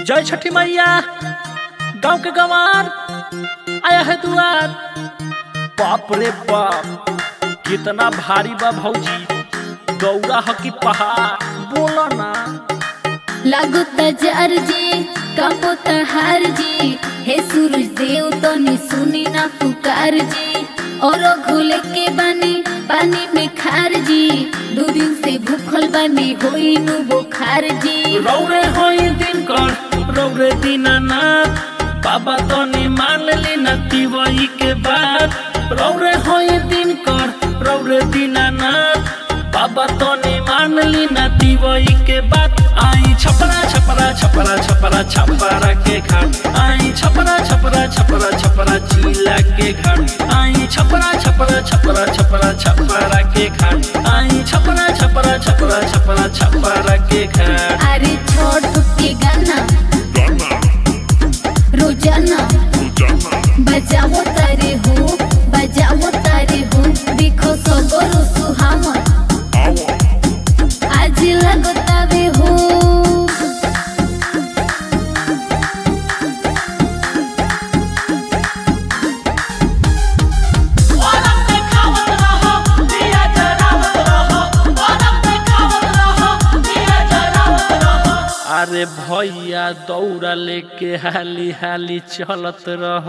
जय छठी मैया गांव के गंवार आया है दुआर बाप रे बाप कितना भारी बा भौजी गौरा ह की पहाड़ बोला ना लागो तजार जी कापो तहार जी हे सूरज देव तो नि सुनी ना पुकार जी और घोले के बानी पानी में खार जी दो दिन से भूखल बानी होई नु बुखार जी रौरे होई दिन कर रौरे दीनानाथ बाबा तो ने मान ली नती वही के बाद रौरे होई दिन कर रौरे दीनानाथ बाबा तो ने मान ली नती वही के बाद आई छपरा छपरा छपरा छपरा छपरा के घाट आई छपरा छपरा छपरा छपरा चीला के घाट आई छपरा छपरा छपरा छपरा छपरा के घाट आई छपरा छपरा छपरा छपरा छपरा के घाट अरे छोड़ के गाना रोजाना बजाओ तारे हो बजाओ तारे हो देखो सगरो सुहावन आज लगतावे हो अरे भैया दौड़ा लेके हाली हाली चलत रह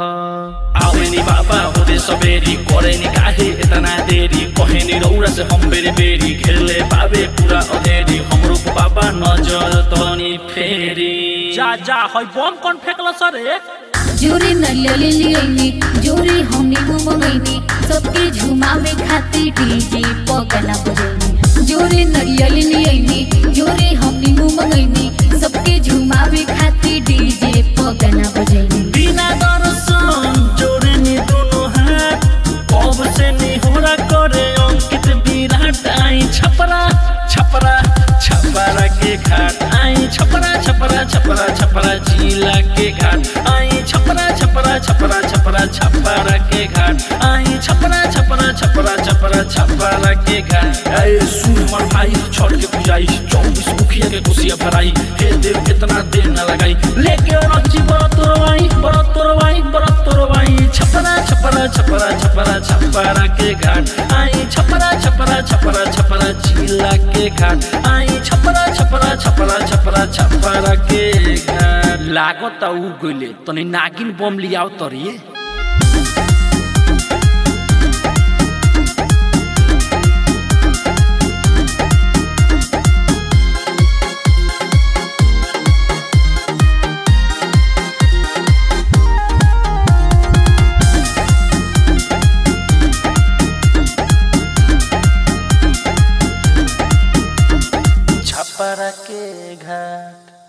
आवेनी बाबा होते सबेरी करे नि काहे इतना देरी कहे नि रौरा से हम बेरी बेरी घेरले पावे पूरा अधेरी हमरो को बाबा नजर तनी फेरी जा जा हई बम कौन फेंकल सरे जोरी नलियली लियनी जोरी हमनी मुमगैनी सबके झुमावे खातिर डीजे पगला बजैनी जोरी नलियली लियनी जोरी हमनी मुमगैनी सबके झुमावे खातिर डीजे पगला बजैनी बिना दर्शन जोड़े नि दोनों हाथ अब से निहोरा करे अंकित विराट आई छपरा छपरा छपरा के घाट आई छपरा छपरा छपरा छपरा जिला के घाट आई छपरा छपरा छपरा छपरा छपरा के घाट आई छपरा छपरा छपरा छपरा छपरा के घाट ए सुन हमर भाई छोड़ के पूजाई चौबीस मुखिया के कुसिया भराई हे देव कितना देर न लगाई लेके रची बरत तोरवाई बरत तोरवाई बरत तोरवाई छपरा छपरा छपरा छपरा छपरा के घाट आई छपरा छपरा छपरा छपरा जिला के घाट आई छपरा छपरा छपरा छपरा छपरा के घाट लागत उ गइले तनी नागिन बम लियाओ तरिए छपरा के घाट